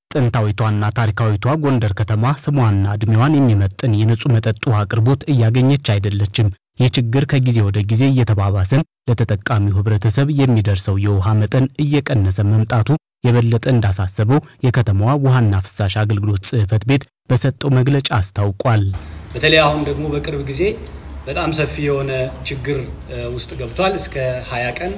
ጥንታዊቷና ታሪካዊቷ ጎንደር ከተማ ስሟና ዕድሜዋን የሚመጥን የንጹህ መጠጥ ውሃ አቅርቦት እያገኘች አይደለችም። ይህ ችግር ከጊዜ ወደ ጊዜ እየተባባሰም ለተጠቃሚው ሕብረተሰብ የሚደርሰው የውሃ መጠን እየቀነሰ መምጣቱ የበለጠ እንዳሳሰበው የከተማዋ ውሃና ፍሳሽ አገልግሎት ጽሕፈት ቤት በሰጠው መግለጫ አስታውቋል። በተለይ አሁን ደግሞ በቅርብ ጊዜ በጣም ሰፊ የሆነ ችግር ውስጥ ገብቷል። እስከ 20 ቀን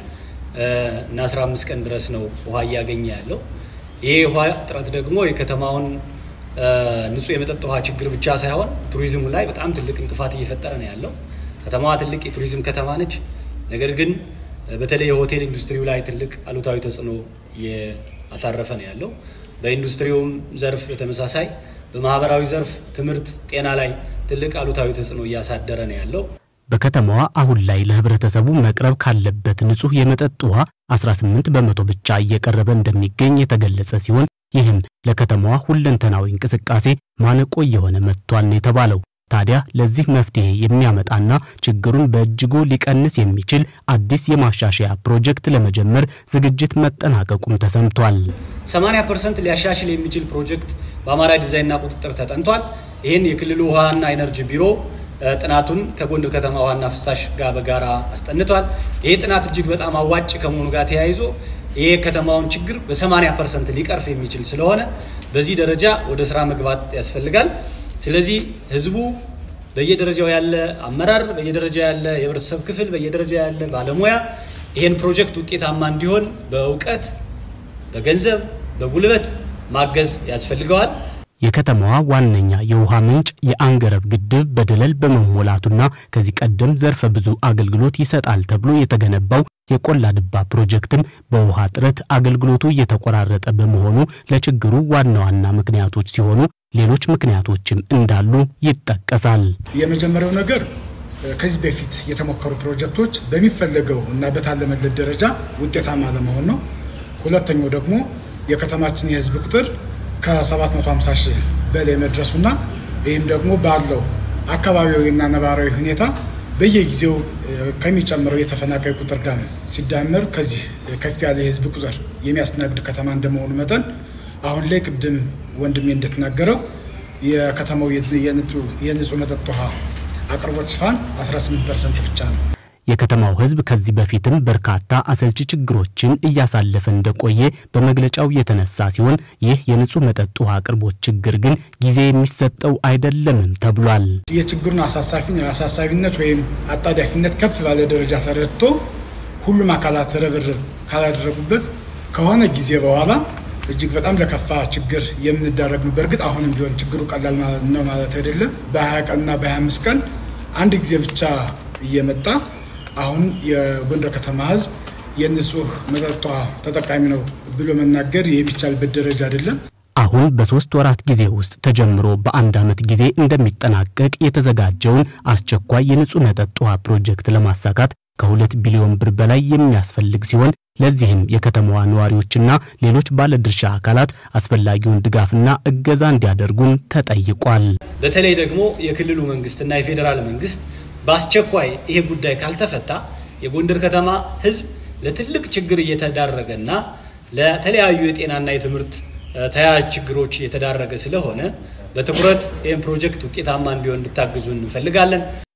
እና 15 ቀን ድረስ ነው ውሃ እያገኘ ያለው። ይሄ ውሃ እጥረት ደግሞ የከተማውን ንጹህ የመጠጥ ውሃ ችግር ብቻ ሳይሆን ቱሪዝሙ ላይ በጣም ትልቅ እንቅፋት እየፈጠረ ነው ያለው። ከተማዋ ትልቅ የቱሪዝም ከተማ ነች። ነገር ግን በተለይ የሆቴል ኢንዱስትሪው ላይ ትልቅ አሉታዊ ተጽዕኖ እያሳረፈ ነው ያለው። በኢንዱስትሪውም ዘርፍ በተመሳሳይ በማህበራዊ ዘርፍ ትምህርት፣ ጤና ላይ ትልቅ አሉታዊ ተጽዕኖ እያሳደረ ነው ያለው። በከተማዋ አሁን ላይ ለህብረተሰቡ መቅረብ ካለበት ንጹህ የመጠጥ ውሃ 18 በመቶ ብቻ እየቀረበ እንደሚገኝ የተገለጸ ሲሆን ይህም ለከተማዋ ሁለንተናዊ እንቅስቃሴ ማነቆ እየሆነ መጥቷል ነው የተባለው። ታዲያ ለዚህ መፍትሄ የሚያመጣና ችግሩን በእጅጉ ሊቀንስ የሚችል አዲስ የማሻሻያ ፕሮጀክት ለመጀመር ዝግጅት መጠናቀቁም ተሰምቷል። 80 ፐርሰንት ሊያሻሽል የሚችል ፕሮጀክት በአማራ ዲዛይንና ቁጥጥር ተጠንቷል። ይህን የክልሉ ውሃና ኢነርጂ ቢሮ ጥናቱን ከጎንደር ከተማ ውሃና ፍሳሽ ጋር በጋራ አስጠንቷል። ይህ ጥናት እጅግ በጣም አዋጭ ከመሆኑ ጋር ተያይዞ ይህ ከተማውን ችግር በ80 ፐርሰንት ሊቀርፍ የሚችል ስለሆነ በዚህ ደረጃ ወደ ስራ መግባት ያስፈልጋል። ስለዚህ ህዝቡ በየደረጃው ያለ አመራር፣ በየደረጃው ያለ የህብረተሰብ ክፍል፣ በየደረጃው ያለ ባለሙያ ይህን ፕሮጀክት ውጤታማ እንዲሆን በእውቀት፣ በገንዘብ፣ በጉልበት ማገዝ ያስፈልገዋል። የከተማዋ ዋነኛ የውሃ ምንጭ የአንገረብ ግድብ በደለል በመሞላቱና ከዚህ ቀደም ዘርፈ ብዙ አገልግሎት ይሰጣል ተብሎ የተገነባው የቆላ ድባ ፕሮጀክትም በውሃ እጥረት አገልግሎቱ እየተቆራረጠ በመሆኑ ለችግሩ ዋና ዋና ምክንያቶች ሲሆኑ ሌሎች ምክንያቶችም እንዳሉ ይጠቀሳል። የመጀመሪያው ነገር ከዚህ በፊት የተሞከሩ ፕሮጀክቶች በሚፈለገው እና በታለመለት ደረጃ ውጤታማ ለመሆን ነው። ሁለተኛው ደግሞ የከተማችን የህዝብ ቁጥር ከ750 ሺህ በላይ መድረሱና ይህም ደግሞ ባለው አካባቢያዊና ነባራዊ ሁኔታ በየጊዜው ከሚጨምረው የተፈናቃይ ቁጥር ጋር ሲዳመር ከዚህ ከፍ ያለ የህዝብ ቁጥር የሚያስተናግድ ከተማ እንደመሆኑ መጠን አሁን ላይ ቅድም ወንድሜ እንደተናገረው የከተማው የንጹህ መጠጥ ውሃ አቅርቦት ሽፋን 18 ፐርሰንት ብቻ ነው። የከተማው ህዝብ ከዚህ በፊትም በርካታ አሰልቺ ችግሮችን እያሳለፈ እንደቆየ በመግለጫው የተነሳ ሲሆን ይህ የንጹህ መጠጥ ውሃ አቅርቦት ችግር ግን ጊዜ የሚሰጠው አይደለምም ተብሏል። የችግሩን አሳሳቢነት ወይም አጣዳፊነት ከፍ ባለ ደረጃ ተረድቶ ሁሉም አካላት ርብርብ ካላደረጉበት ከሆነ ጊዜ በኋላ እጅግ በጣም ለከፋ ችግር የምንዳረግ ነው። በእርግጥ አሁንም ቢሆን ችግሩ ቀላል ነው ማለት አይደለም። በ20 ቀንና በ25 ቀን አንድ ጊዜ ብቻ እየመጣ አሁን የጎንደር ከተማ ህዝብ የንጹህ መጠጥ ውሃ ተጠቃሚ ነው ብሎ መናገር የሚቻልበት ደረጃ አይደለም። አሁን በሶስት ወራት ጊዜ ውስጥ ተጀምሮ በአንድ ዓመት ጊዜ እንደሚጠናቀቅ የተዘጋጀውን አስቸኳይ የንጹህ መጠጥ ውሃ ፕሮጀክት ለማሳካት ከሁለት ቢሊዮን ብር በላይ የሚያስፈልግ ሲሆን ለዚህም የከተማዋ ነዋሪዎችና ሌሎች ባለድርሻ አካላት አስፈላጊውን ድጋፍና እገዛ እንዲያደርጉም ተጠይቋል። በተለይ ደግሞ የክልሉ መንግስትና የፌዴራል መንግስት በአስቸኳይ ይሄ ጉዳይ ካልተፈታ የጎንደር ከተማ ህዝብ ለትልቅ ችግር እየተዳረገና ለተለያዩ የጤናና የትምህርት ተያያዥ ችግሮች እየተዳረገ ስለሆነ በትኩረት ይህን ፕሮጀክት ውጤታማ እንዲሆን እንድታግዙ እንፈልጋለን።